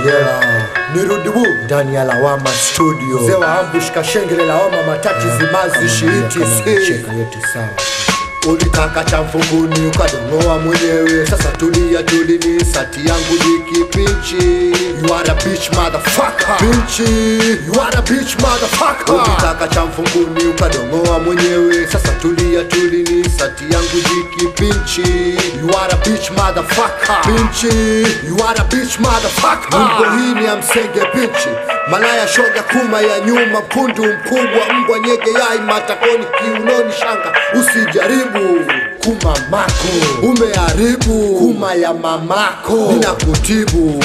Yela nirudi wu ndani ya Lawama Studio. mzee wa ambush kashengele lawama matati zimazi shiiti si Cheka yetu sawa. ulitaka cha mfunguni ukadongoa mwenyewe sasa tulia tulini sati yangu jikipinchi you are a bitch motherfucker pinchi you are a bitch motherfucker ulitaka cha mfunguni ukadongoa mwenyewe sasa tulia tulini sati yangu jikipinchi you are a bitch motherfucker pinchi you are a bitch motherfucker Mungu hii ni ya msenge pinchi malaya shoga kuma ya nyuma mkundu mkubwa mbwa nyege yai matakoni kiunoni shanga usijaribu kuma mako umeharibu kuma ya mamako ninakutibu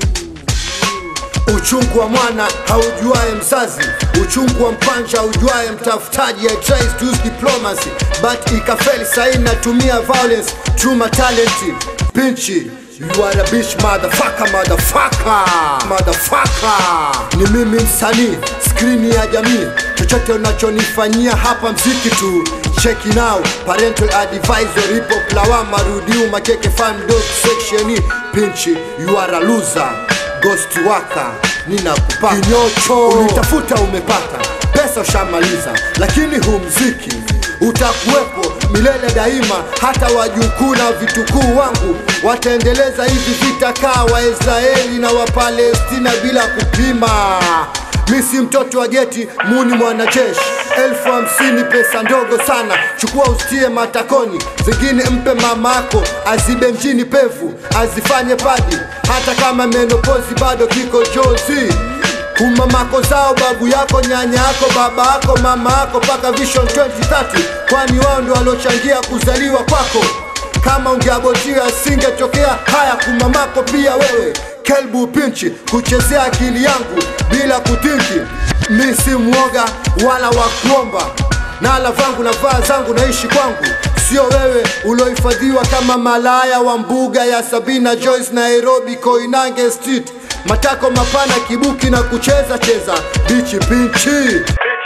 uchungu wa mwana haujuae mzazi uchungu wa mpanja haujuae mtafutaji I tries to use diplomacy but ikafeli sahi natumia violence truma talenti pinchi You are a bitch motherfucker motherfucker motherfucker ni mimi msanii skrini ya jamii chochote unachonifanyia hapa mziki tu cheki now parental advisor hip hop lawama rudiu makeke fan dog section E. pinchi you are a loser ghost waka ninakupata kinyocho ulitafuta umepata pesa ushamaliza lakini hu mziki utakuwepo milele daima hata wajukuu na vitukuu wangu wataendeleza hivi vita kaa waisraeli na wapalestina bila kupima mi si mtoto wa geti muni mwanajeshi elfu hamsini pesa ndogo sana chukua ustie matakoni zingine mpe mamako azibe mjini pevu azifanye padi hata kama menopozi bado kiko jozi kumamako zao babu yako nyanya yako baba yako mama yako mpaka vision 2030 kwani wao ndio waliochangia kuzaliwa kwako kama ungeabotia singetokea haya kumamako pia wewe kelbu pinchi kuchezea akili yangu bila kutinki mi si mwoga wala wa kuomba nala vangu na vaa zangu naishi kwangu sio wewe uliohifadhiwa kama malaya wa mbuga ya sabina joyce nairobi koinange street matako mapana kibuki na kucheza cheza bichi pinchi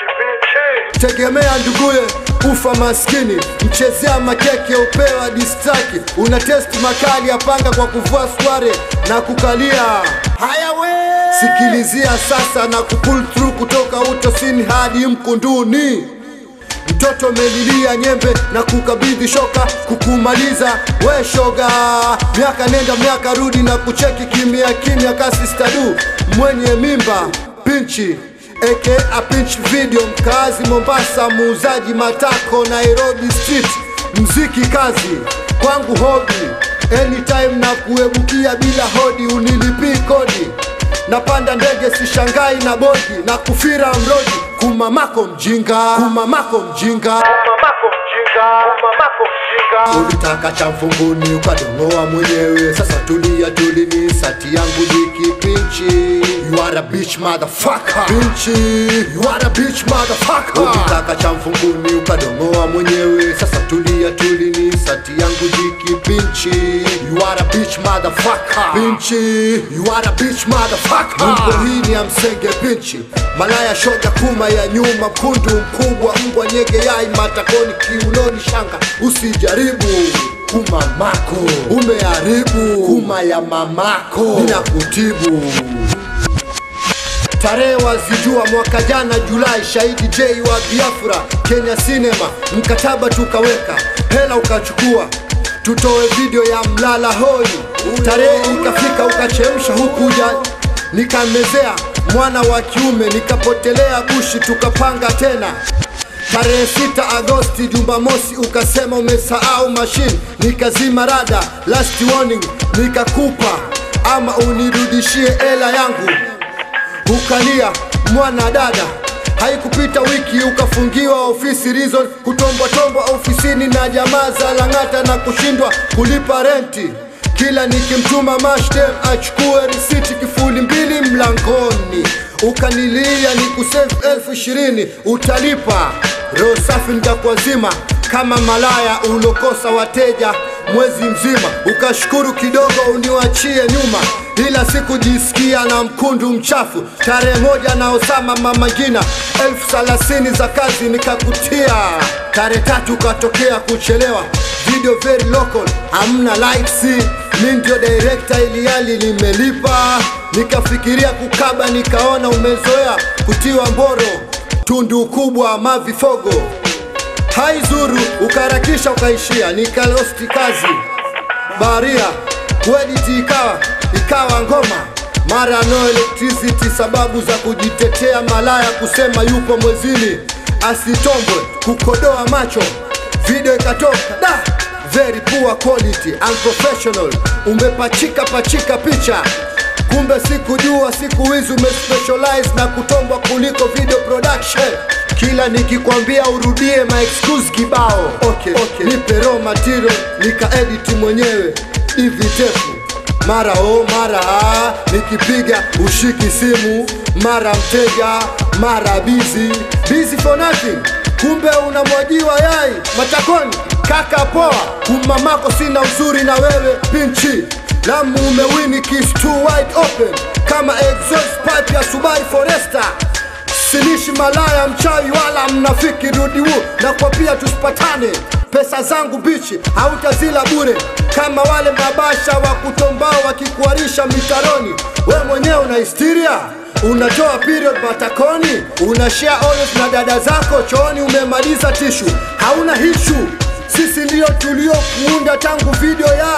tegemea nduguye ufa maskini mchezea makeke upewa distaki una testi makali ya panga kwa kuvua sware na kukalia haya we sikilizia sasa na kupull through kutoka utosini hadi mkunduni mtoto melilia nyembe na kukabidhi shoka kukumaliza we shoga miaka nenda miaka rudi na kucheki kimya kimya kasi stadu mwenye mimba pinchi aka pinch video mkazi mombasa muuzaji matako nairobi street mziki kazi kwangu hobi anytime na kuebukia bila hodi unilipii kodi napanda ndege sishangai na bodi na kufira mrodi kumamako mjinga kumamako mjinga ulitaka cha mfunguni ukadongoa mwenyewe sasa tulia tulini sati yangu jikipinchi you are a bitch motherfucker pinchi you are a bitch motherfucker ulitaka cha mfunguni ukadongoa mwenyewe sasa tulia tulini sati yangu jikipinchi you are a bitch motherfucker pinchi you are a bitch motherfucker Mungu hii ni ya msenge pinchi malaya shoga kuma ya nyuma mkundu mkubwa mbwa nyege yai matakoni kiunoni shanga usijaribu kuma mako umeharibu kuma ya mamako ninakutibu tarehe wazijua mwaka jana Julai, shahidi J wa Biafra, Kenya Cinema, mkataba tukaweka, hela ukachukua, tutoe video ya mlala hoi. Tarehe ikafika ukachemsha hukuja, nikamezea mwana wa kiume, nikapotelea bushi, tukapanga tena Tarehe sita Agosti Jumamosi ukasema umesahau mashine, nikazima rada, last warning nikakupa, ama unirudishie hela yangu ukalia mwana dada haikupita wiki ukafungiwa ofisi reason kutombwatombwa ofisini na jamaa za lang'ata na kushindwa kulipa renti kila nikimtuma mashdem achukue risiti kifuli mbili mlangoni ukanilia ni kusefu elfu ishirini utalipa roho safi nitakuazima kama malaya ulokosa wateja mwezi mzima ukashukuru kidogo uniwachie nyuma ila sikujisikia na mkundu mchafu tarehe moja na Osama Mamagina elfu thelathini za kazi nikakutia tarehe tatu ukatokea kuchelewa video very local hamna likes mi ndio director iliali nimelipa nikafikiria kukaba, nikaona umezoea kutiwa mboro, tundu kubwa mavifogo haizuru, ukaharakisha ukaishia, nikalosti kazi baria kuediti ikawa ikawa ngoma mara no electricity, sababu za kujitetea, malaya kusema yupo mwezini asitombwe, kukodoa macho, video ikatoka da very poor quality unprofessional, umepachika pachika picha kumbe sikujua siku hizi umespecialize na kutombwa kuliko video production. Kila nikikwambia urudie my excuse kibao. Okay, okay. Nipe raw material nikaediti mwenyewe hivi tepu mara o mara a, nikipiga ushiki simu, mara mteja, mara busy busy for nothing. Kumbe unamwajiwa yai matakoni, kaka poa, kumamako sina uzuri na wewe pinchi Lamu umewini kiss too wide open kama exhaust pipe ya Subaru Forester. Silishi malaya mchawi wala mnafiki rudiwu na kwa pia tusipatane pesa zangu bichi hautazila bure kama wale mabasha wa kutombao wakikuarisha mitaroni. We mwenyewe una histeria unatoa period matakoni, una share olive na dada zako chooni, umemaliza tishu, hauna hishu sisi ndio tuliokuunda tangu video ya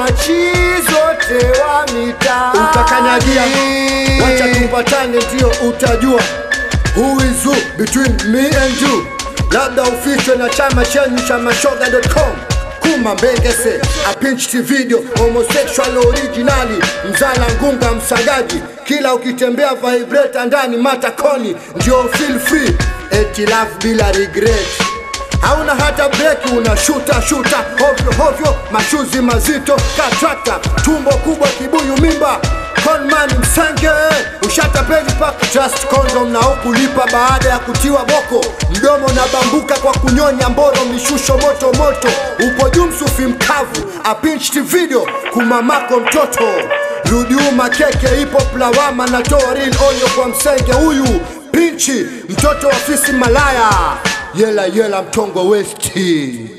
wachizi wote wa mitaa utakanyagia, wacha tupatane, ndio utajua who is who between me and you. Labda ufichwe na chama chenyu cha mashoga.com kuma mbengese apinchti video homosexual originali mzala ngunga msagaji kila ukitembea vibrator ndani matakoni ndio feel free eti love bila regret hauna hata breki, una shuta shuta hovyo hovyo, mashuzi mazito katrakta, tumbo kubwa, kibuyu mimba conman msenge ushatapeli paka just condom na ukulipa baada ya kutiwa boko, mdomo na bambuka kwa kunyonya mboro, mishusho moto moto, upo juu msufi mkavu, apinchti video kumamako mtoto rudiuma keke ipo plawama, natoa real onyo kwa msenge huyu pinchi mtoto wa fisi malaya yela yela mtongo westi